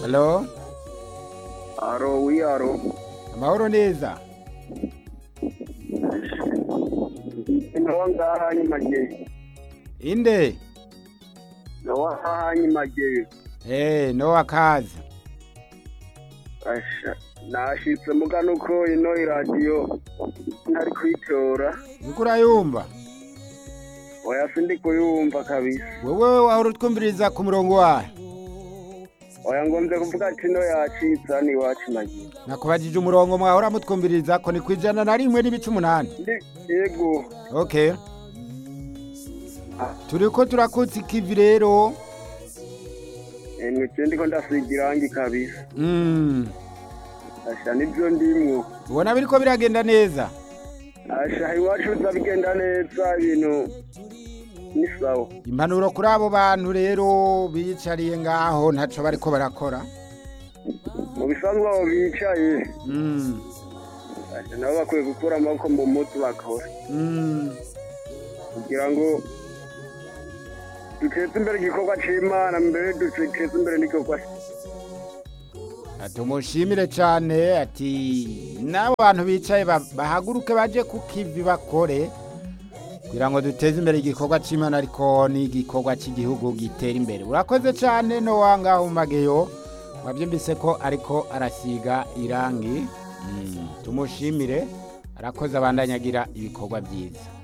Halo, Aro, oui, aro. amahoro neza. Nawa ngaha nyimageyo. Inde? Nawa ngaha nyimageyo. Eh, no akaza. Asha. Nashitse mugano uko ino iradiyo ntari kuyitora. Uriko urayumva? Oya sindi kuyumva kabisa. Wewe wahora utwumviriza ku murongo wayo. Oya ngomvye kuvuga ati ino yacitse hano iwacu mageyo. Nakubajije umurongo mwahora mutwumviriza ko ni kwijana na rimwe n'ibice umunani. Ndi yego. Okay. Turiko turakutsa ikivi rero. Emwe je ndiko ndasiga irangi kabisa. Mm. Asha nivyo ndimwo. Ubona biriko biragenda neza. Asha iwacu biza bigenda neza ibintu ni sawa. Impanuro kuri abo bantu rero biyicariye ngaho ntaco bariko barakora. Mu bisanzwe abo bicaye. Mm. Asha nabo bakwiye gukura amaboko mu mutwe bakora. Mm. kugira ngo duteze imbere igikorwa c'imana mbere duteze imbere n'igikorwa tumushimire cyane ati n'abantu bicaye ba- bahaguruke baje ku kivi bakore kugira ngo duteze imbere igikorwa cy'imana ariko n'igikorwa cy'igihugu gitera imbere urakoze cyane no wangaho mageyo wabyumvise ko ariko arasiga irangi Mm, tumushimire arakoze abandanyagira ibikorwa byiza